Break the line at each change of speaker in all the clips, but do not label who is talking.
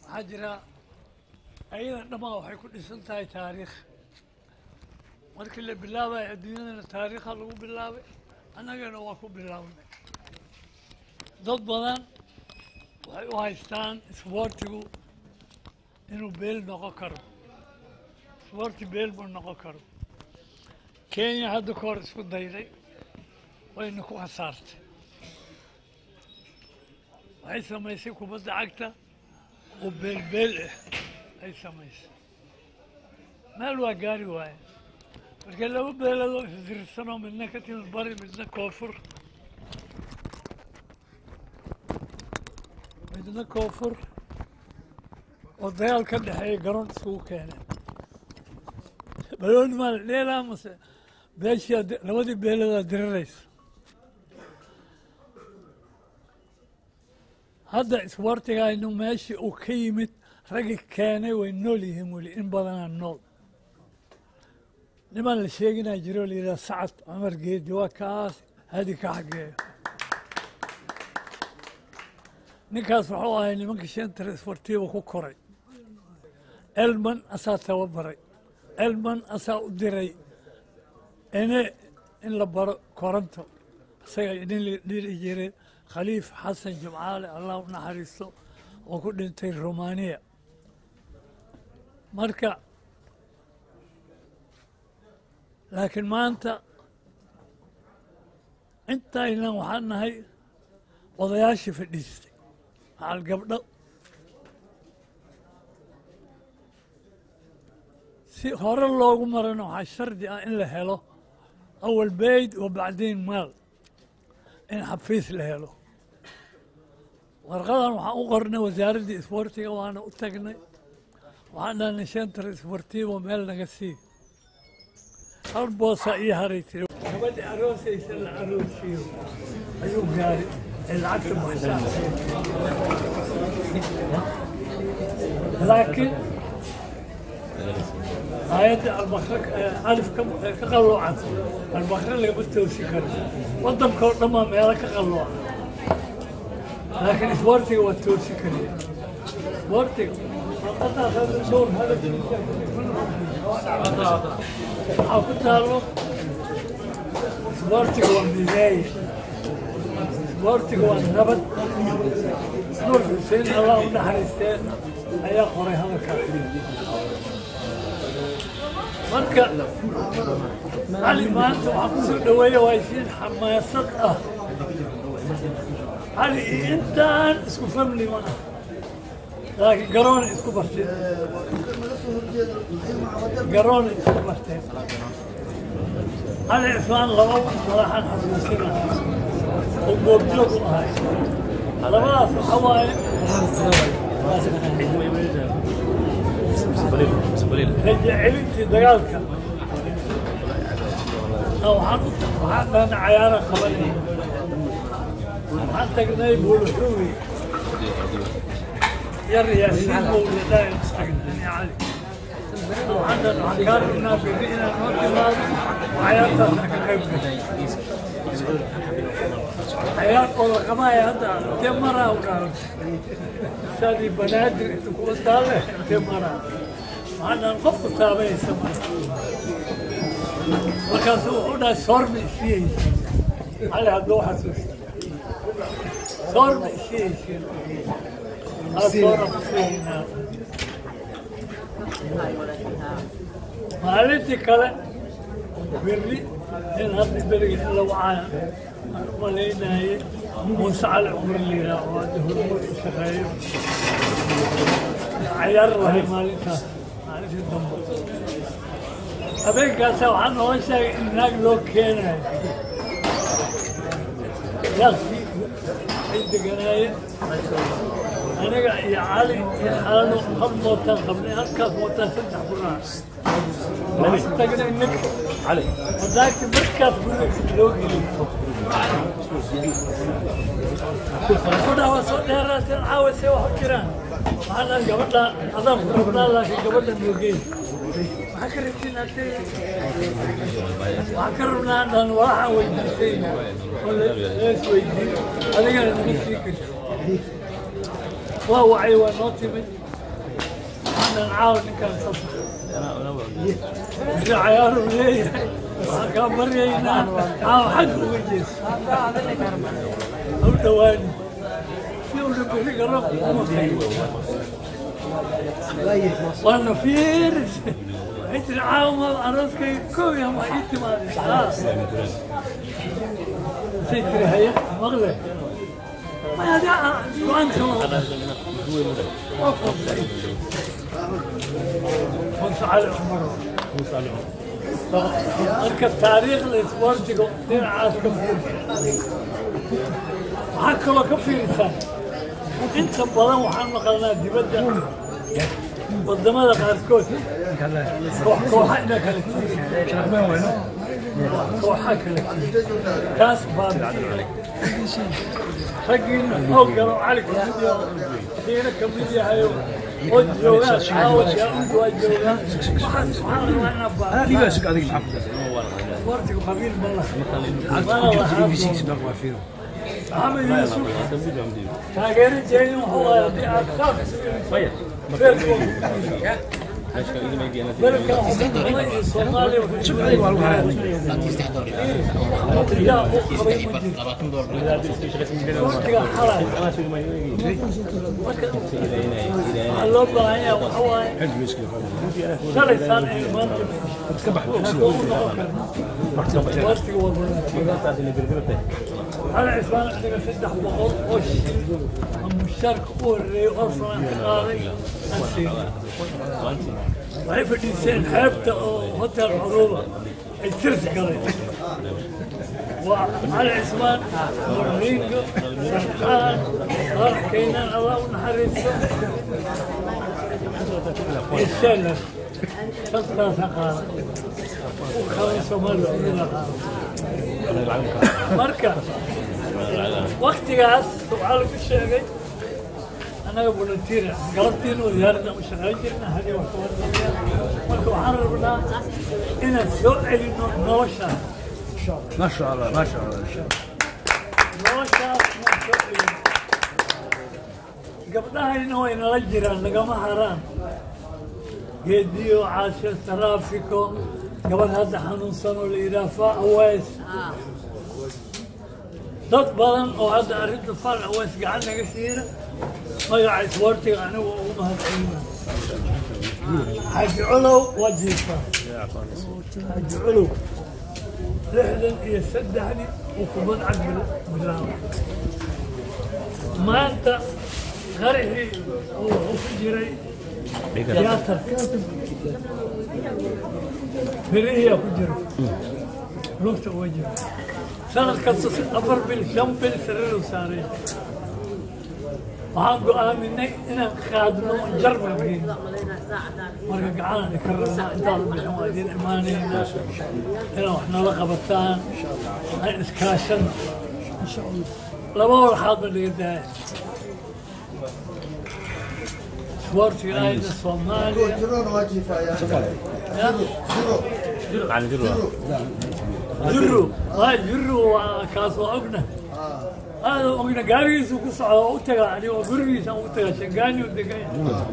waxaa jira ayada dhammaan waxay ku dhisan tahay taariikh markii la bilaabayo adduunyadana taariikha lagu bilaabay annagana waa ku bilaabnay dad badan waxay u haystaan isboortigu inuu beel noqon karo isboorti beel buu noqon karo kenya hadda ka hor isku dayday wayna ku khasaartay waxay samaysay kubadda cagta oo beelbeel ah ay samaysay meel waa gaari waaye marka laba beeladoo isdirsanoo midna ka timid bari midna koonfur midna koonfur oo dagaal ka dhexeeya garoon iskugu keeneen balooni maa la dheelaa mase beeshii labadii beeladaa diriraysa hadda isboortigaynu meeshii uu ka yimid raggi keenay way nool yihiin weli in badanaa nool nimaan la sheeginaa jiro la yidhaha sacad cumar geedi waa kaas hadi ka xageeyo ninkaas wuxuu ahay nimanka shentar isbortiiba ku koray elman asaa tababaray elman asaa u diray ene in la baro koranto isaga nin la dhiri jiray khaliif xasan jimcaale allah u naxariisto oo ku dhintay romaniya marka laakiin maanta intaynan waxaan nahay odayaashii fadhiistay macal gabdho si hore loogu marana waxaa shardi ah in la helo awal beyd wa bacdiin maal in xafiis la helo warqadan waxaan u qornay wasaaraddii isboortiga waana u tagnay waxaan dhahnay shentar isboortiibo meel naga sii hal boosa iyo haray tiri gabadhi aroosaysa la aroosiyo ayuu gaari ee lacagta baxsaa laakiin aayadda albakre alif ka ka qalloocan albakre lagama toosi karo waddanka oo dhan baa meelo ka qalloocan laakiin isboortiga waa toosi kariya isboortiga warqadaas hadda dhowr hadalkiisa waxaa ku taalo isboortiga waa mideeye isboortiga waa nabad nuur xuseen allah u naxariistee ayaa qoray hadalkaas marka cali maanta waxaa kusoo dhaweeya waa isiin xamaasad ah cali iyo intaan isku famli ma ah laakiin garoona isku barteen garoona isku barteen cali cismaan laba madaxan xasuusina oo goobjoog u ahay labadaas waxa waaye raja celintii dagaalka waxaan waxaan dhahna cayaara qabanay waxaan tagnay buuluxuwi yar yaasiin mawladaan tagnay cali waxaan dhahna waxaan kaa dhignaa biri inaan noo timaado cayaartaasna ka qayb gashay cayaar oo la qabaya hadda intee maraa u dhaaran saadii banaadir inta kuwa taale intee maraa waxaan qofku taabanaysa mara markaasuu wuxuu dhahay soorma isiyeysa cali hadduu xasuusta soorma isiyeysin soora kusiyeynaa maalintii kale berri in hadda beriga in lagu caayan aan u malaynaye muuse cali cumar liiraa oo hadda hormuud u shaqeeyo cayaar lahay maalintaas maalintii dambe habeenkaasa waxaa noola sheegay in naag loo keenayo yaaqsii ay deganaayeen aniga iyo cali iyo xalano hal mootaan qabnay halkaas mootaan saddex kunaa waxaan tagnay nin wadaagti markaas guriga loo geliyo kudhaa waa soo dheeraateen caawa see wax u jiraan waxaan dhahay gabadha adaan ku rabnaa laakiin gabadha noogeey maxaa ka rabtiin ate waxaan ka rabnaa dhan waxaan weydiisay oo lees weydiin adigana naga sii karto waa wacay waa noo timid inaan caawa ninkaan fasax wixii cayaaru leeyahay waxaan kaa baryaynaa caawa xagga uga jeeso u dhawaani si una beri garab uma waana fiiris waxay tiri caawa ma arooskay kow ya ma ii timaadeen say tiri haye maqle maya de go-aanka waa qabtay muuse cali cumar marka taariikhda isboortiga dhinacaas ka fiirsa waxaa kaloo ka fiirsan inta badan waxaan maqalnaa dibadda wadamada qaarkood koox kooxa ina kala kooxa kala kaas baa raggiina xoog galo cali kamid yaho diina kamid yahayo oo joogaan caawa yaa waa joogaan waxaan waxaan rabaa inaa baa isboortiga qabiil ma laha mana lahaa محمد يوسف تاجر جاي هو دي أكثر أنا عثمان عندنا فتح بقول وش المشترك هو اللي أصلا قاضي waxay fadhiiseen xeebta oo hotel curuba ay tirsi galeen waa cali cismaan murniingo sarxaan qarax keenaan allah u naxariisto iyo sheelar shantaasa qaada u kale soomaaliya udila qaada marka waktigaas waxaa lagu sheegay annaga volunteer galabtiina wasaaradda u shaqayn jirna hadii wax kawadaya marka waxaan rabnaa inaan soo celino noloshaas
ما شاء الله ما شاء الله
noloshaas inaan soo celino gabdhahayna way nala jiraan nagama haraan geediyo caasho taraafiko gabadh hadda xanuunsan oo la yidhaha fa aweys dad badan oo hadda arrinta fal aweys gacan naga siina magaca isboortiga anigu ugu mahadcelina xaaji colow waa jiifaa xaaji colow lixdan iyo saddexdii uu kubad cag bilaabay maanta qarixii uu wuxuu ku jiray tiyaatarka berihiyaa ku jira lugta uga jira sanad kasta afar bil shan bil sariiru saaray waxaan go'aaminay inaan qaadno jarmal geyno marka gacanaan ka rabnaa intaada bixin waa idiin imaanaynaa inaan wax nala qabataan aan iskaashano laba walxaad ba laga daaya isboortiga ahayna soomaaliya jiro waa jiro waa kaas waa ogna هذا وقنا قاريس وقصة وتجا يعني وقريس وتجا شقاني ودقاي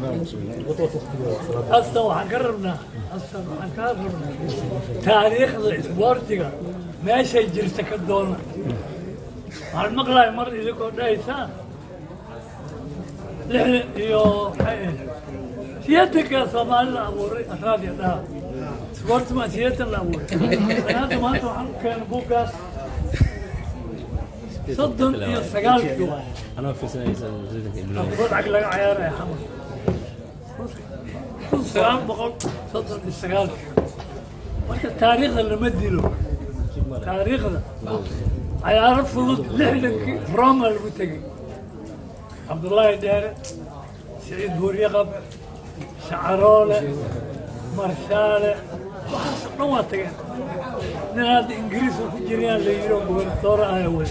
أصلا وحنقربنا أصلا وحنقربنا تاريخ الإسبورتيغا ما شيء جرسك الدولة المقلع مر إذا كنت إيسان لحن يو سيادتك يا صومال أبوري أسراد يدها سبورت ما سيادة الأبوري أنا هذا ما كان بوكاس صدن iyo sagaalkii
anoo fiirsanaysa
wadcag laga cayaaraya xamar kun sagaal boqol soddon iyo sagaalkii marka taariikhda lama dilo taariikhda cayaaro fudud lixdankii roma lagu tegey cabdullaahi dheere siciid buuryaqab shacaroole marshaale waxaas dhan waa tageen nin hadda ingiriis oo ku jirayaan la yidhi oo gobernatoore ah wey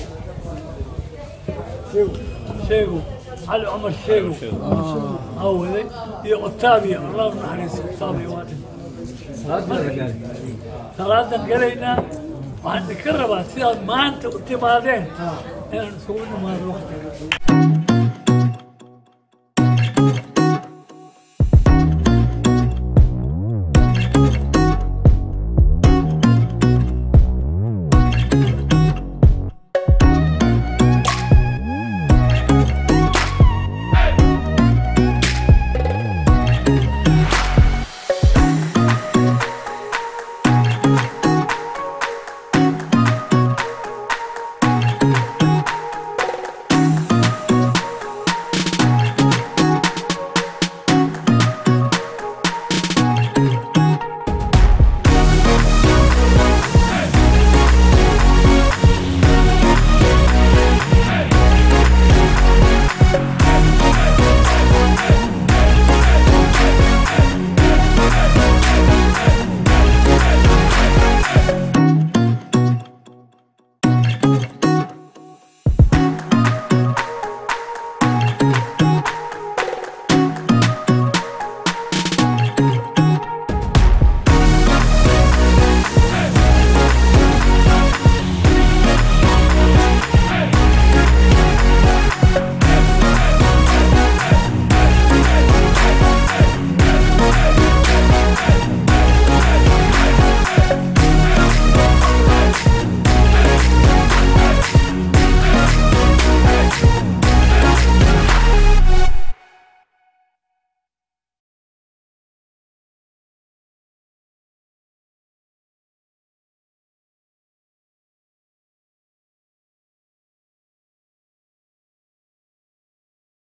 sheego cali cumar sheego aa waday iyo otaabiya allah u naxariiso otaabiya waa dhin salaadan galaynaa waxaan idinka rabaa sidaad maanta u timaadeen inaan isugu nimaado waqtiga